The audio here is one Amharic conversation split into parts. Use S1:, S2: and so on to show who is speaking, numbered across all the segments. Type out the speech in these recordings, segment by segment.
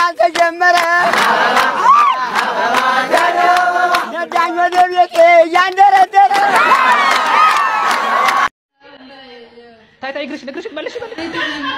S1: ፕሮግራም ተጀመረ። ነዳኝ ወደ ቤቴ እያንደረደረ
S2: ታይ ታይ እግርሽን እግርሽን መልሽ መልሽ።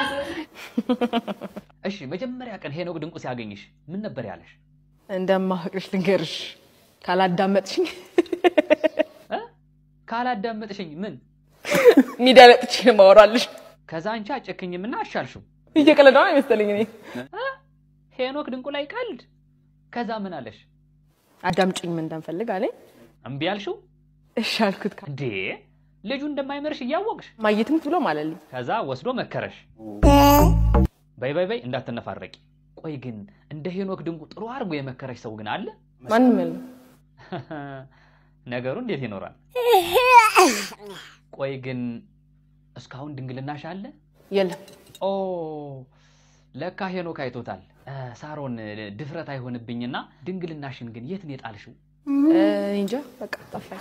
S2: እሺ መጀመሪያ ቀን ሄኖክ ድንቁ ሲያገኝሽ ምን ነበር ያለሽ?
S3: እንደማፈቅርሽ ልንገርሽ ካላዳመጥሽኝ
S2: እ? ካላዳመጥሽኝ ምን
S3: ሚዲያ ላይ ጥቼ ነው የማወራልሽ።
S2: ከዛ አንቺ አጨክኝምና አሻልሽው።
S3: እየቀለደ ነው አይመስለኝ እኔ
S2: እ? ሄኖክ ድንቁ ላይ ቀልድ። ከዛ ምን አለሽ?
S3: አዳምጪኝ ምን እንደምፈልግ አለኝ።
S2: እምቢ አልሽው
S3: እሺ አልኩት።
S2: እንዴ? ልጁ እንደማይመርሽ እያወቅሽ
S3: ማየትም ብሎ ማለልኝ።
S2: ከዛ ወስዶ መከረሽ። በይ በይ በይ እንዳትነፋረቂ። ቆይ ግን እንደ ሄኖክ ድንቁ ጥሩ አድርጎ የመከረሽ ሰው ግን አለ?
S3: ማንም የለም።
S2: ነገሩ እንዴት ይኖራል? ቆይ ግን እስካሁን ድንግልናሽ አለ?
S3: የለም
S2: ኦ ለካ ሄኖክ አይቶታል። እ፣ ሳሮን ድፍረት አይሆንብኝና ድንግልናሽን ግን የት ነው የጣልሽው?
S3: እ፣ እኔ እንጃ በቃ ጠፋኝ።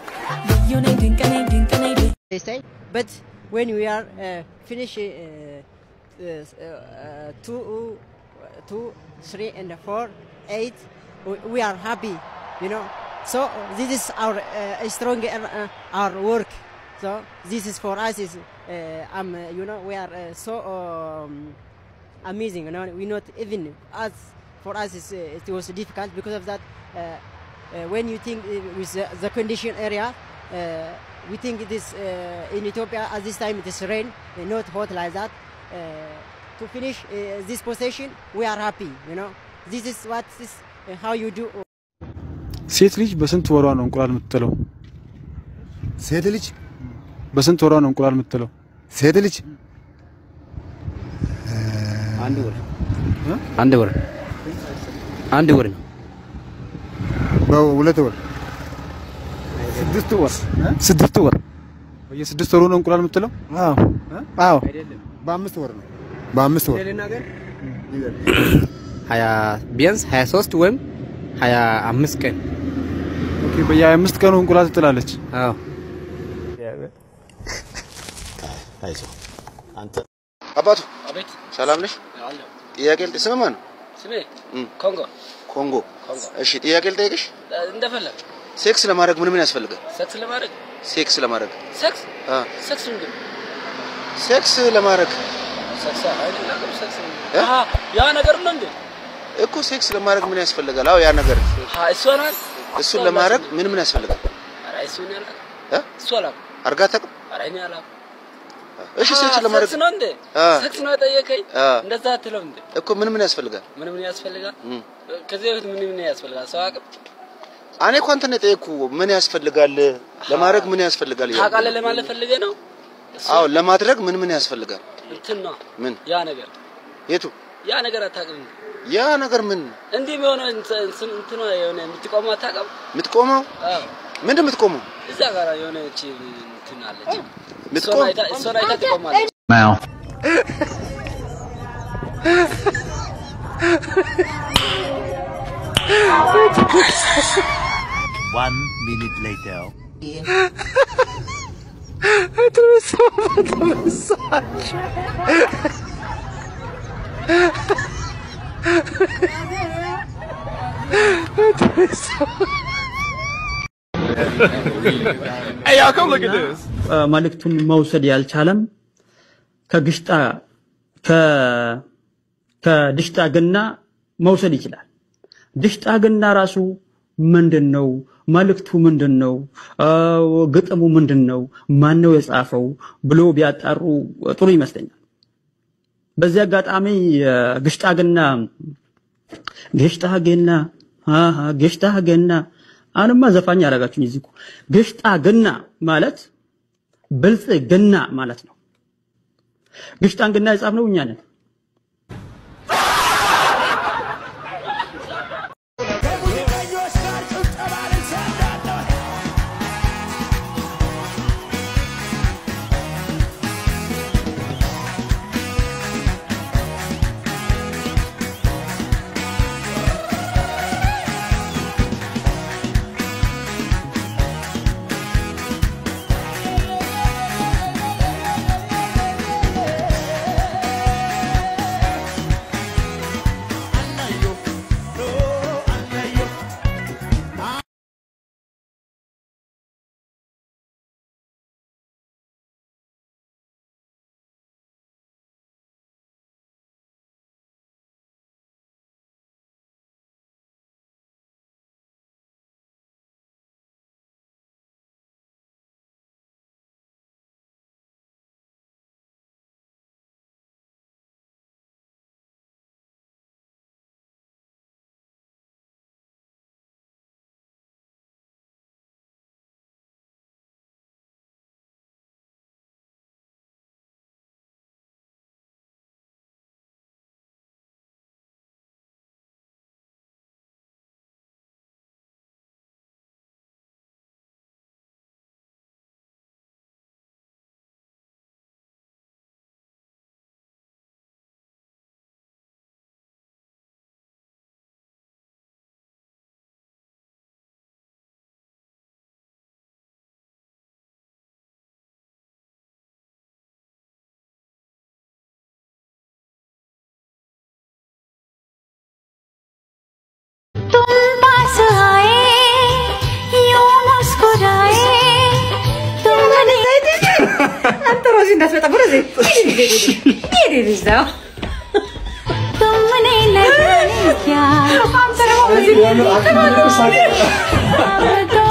S4: they say. But when we are uh, finish uh, uh, uh, two, two, three, and four, eight, we, we are happy, you know. So this is our uh, strong uh, our work. So this is for us is uh, um, uh, you know we are uh, so um, amazing. You know we not even us for us is uh, it was difficult because of that. Uh, uh, when you think uh, with the, the condition area, uh, we think it is uh, in Ethiopia at this time it is rain, uh, not hot like that. Uh, to finish uh, this possession, we are happy. You know, this is what is uh, how you do.
S5: ሴት ልጅ በስንት ወሯ ነው እንቁላል የምትጥለው?
S6: ሴት ልጅ
S5: በስንት ወሯ ነው እንቁላል የምትጥለው?
S6: ሴት ልጅ
S7: አንድ ወር አንድ ወር አንድ ወር ነው።
S6: በሁለት ወር
S5: ስድስት ወር
S6: ስድስት ወር
S5: በየስድስት ወሩ ነው እንቁላል የምትጥለው?
S6: አዎ አዎ በአምስት ወር ነው በአምስት ወር
S7: ሀያ ቢያንስ ሀያ ሶስት ወይም ሀያ አምስት ቀን
S5: ኦኬ በየሀያ አምስት ቀኑ እንቁላል ትጥላለች።
S7: አዎ
S6: አይዞህ አንተ አባቱ
S7: አቤት
S6: ሰላም ነሽ? ጥያቄ ልጠይቅ። ስምህ ማን ነው?
S7: ስሜ ኮንጎ
S6: ኮንጎ። እሺ ጥያቄ ልጠይቅሽ።
S7: እንደፈለግ
S6: ሴክስ ለማድረግ ምን ምን ያስፈልጋል?
S7: ሰክስ ለማድረግ
S6: ሴክስ ለማድረግ
S7: ሰክስ
S6: አ
S7: ሰክስ ምንድን ነው?
S6: ሴክስ ለማድረግ
S7: ሰክስ አይደለም ሰክስ
S6: እ?
S7: አሃ ያ ነገር ነው እንዴ?
S6: እኮ ሴክስ ለማድረግ ምን ያስፈልጋል? አዎ ያ ነገር
S7: አሃ እሱ ናት
S6: እሱን ለማድረግ ምን ምን ያስፈልጋል?
S7: ኧረ እሱ ነው ያልከው
S6: እ?
S7: እሱ አላውቅም።
S6: አርጋ ታውቅም?
S7: ኧረ እኔ አላውቅም።
S6: እሺ ሴክስ
S7: አሃ፣
S6: ለማድረግ
S7: ሰክስ ነው እንዴ?
S6: አ
S7: ሰክስ ነው የጠየቀኝ።
S6: አ
S7: እንደዛ አትለው እንዴ?
S6: እኮ ምን ምን ያስፈልጋል?
S7: ምን ምን ያስፈልጋል?
S6: እም።
S7: ከዚህ በፊት ምን ምን ያስፈልጋል? ሰው አቅም
S6: እኔ እኮ አንተን የጠየቅኩ ምን ያስፈልጋል ለማድረግ ምን ያስፈልጋል? እያልኩ
S7: ታውቃለህ
S6: ነው።
S7: ለማለት ፈልገህ ነው? እሱ
S6: አዎ ለማድረግ ምን ምን ያስፈልጋል?
S7: እንትን ነው
S6: ምን
S7: ያ ነገር
S6: የቱ
S7: ያ ነገር አታውቅም እንዴ?
S6: ያ ነገር ምን
S7: እንዲህ የሆነ እንትን እንትን የሆነ የምትቆመው አታውቅም?
S6: የምትቆመው
S7: አዎ
S6: ምንድን ነው የምትቆመው?
S7: እዛ ጋር የሆነች እንትን አለች። እሷን
S6: የምትቆም
S7: አይታ- እሷን አይታ ትቆማለች።
S8: One minute later.
S9: መልእክቱን መውሰድ ያልቻለም ከግሽጣ ከ- ከድሽጣ ገና መውሰድ ይችላል። ድሽጣ ገና ራሱ ምንድን ነው? መልእክቱ ምንድን ነው? አ፣ ግጥሙ ምንድን ነው? ማን ነው የጻፈው ብሎ ቢያጣሩ ጥሩ ይመስለኛል። በዚህ አጋጣሚ አ፣ ግሽጣ ገና ግሽጣ ገና አሃ ግሽጣ ገና አሁንማ ዘፋኝ ያደረጋችሁኝ እዚህ እኮ ግሽጣ ገና ማለት ብልጽግና ማለት ነው። ግሽጣን ግና የጻፍነው እኛ ነን።
S1: ♪
S10: በዚህ እንዳትመጣ ወደዚህ ሂድ ልጅ ነው तुमने लगाने क्या हम तेरे को बዚህ